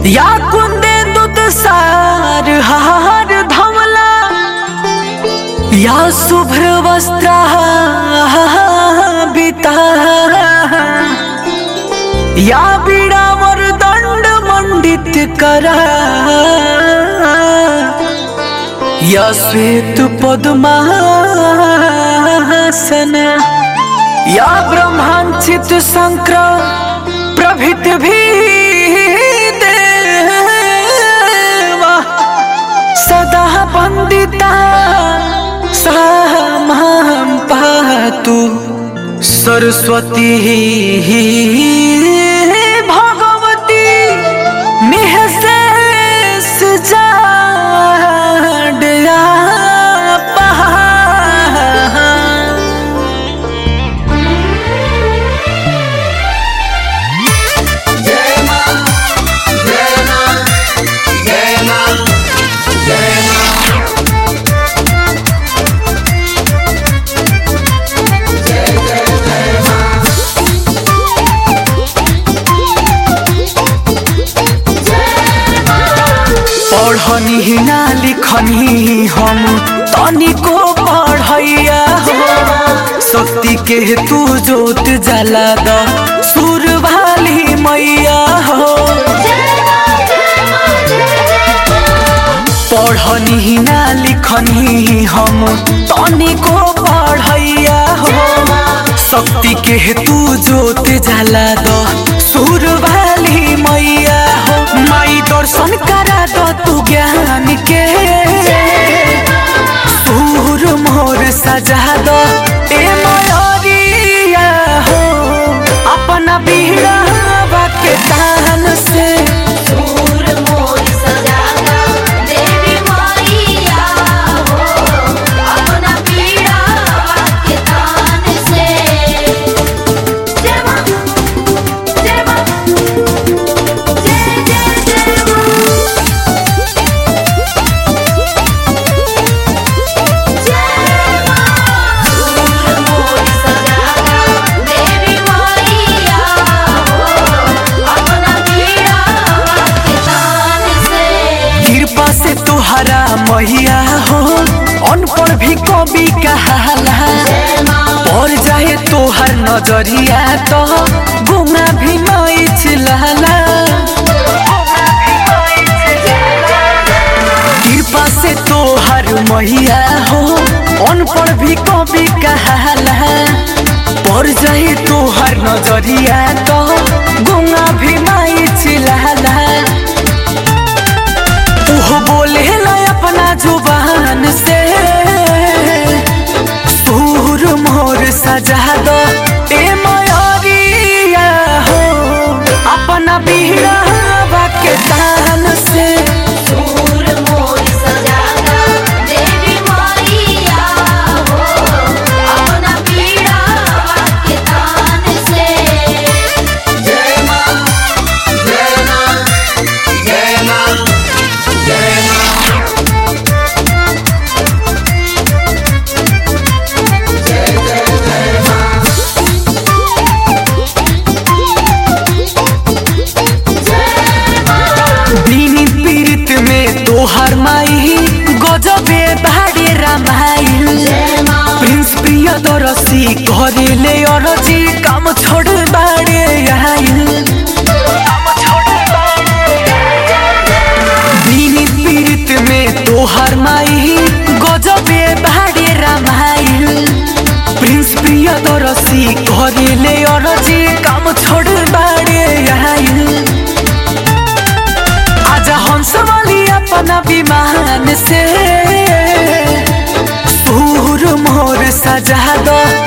या कुंदे दूध सार हार धवला या शुभ्र वस्त्र बिता या बिडावर दंड मंडित करा या श्वेत पद्मासन या ब्रह्मांचित शंकर प्रभित भी देवा सदा वंदिता सामां पातु सरस्वती भगवती निःशेष जाड्या पहा जय मां जय मां जय मां जय मां पढ़नी ना लिखनी हम तनिको पढ़ैया हो शक्ति के तू जोत जला द सुर वाली मैया हो पढ़नी ना लिखनी हम तनिको पढ़ैया हो शक्ति के तू जोत जला द सुर वाली मैया हो माई दर्शन करा दो तू ज्ञान के सुर मोर सजा दो ए मयरिया हो अपना बीड़ा के तान से सूर मोर सजागा देवी माईया हो अपना पीड़ा के तान से जय मां जय मां जय जय जय मां जय मां सूर मोर सजागा देवी माईया हो अपना पीड़ा के तान से कृपा से तुहरा मैया हो अनपढ़ भी कवि कहाला पड़ जाए तोहर नजरिया तो गुना भी नहीं चिल्लाला कृपा से तोहर मैया हो अनपढ़ भी कवि कहाला पड़ जाए तोहर नजरिया तो गुना भी नहीं चिल्लाला तू बोले ला अपना जुबान से सूर मोर सजा दो ए मयरिया हो अपना बीड़ा के तान से सूर मोर सजागा देवी माईया हो अपना पीड़ा के तान से जय मां जय मां जय मां जय मां दीनी पीड़ित में तोहर माई गजबे बाड़े रामाइल प्रिंस प्रिय दरसी करेले अरजी काम छोड़ बाड़े आइल दीनी पीड़ित में तोहर माई गजबे बाड़े रामाइल प्रिंस प्रिय दरसी करेले अरजी काम छोड़ बाड़े आइल आजा हंस वाली अपना विमान से सूर मोर सजा दो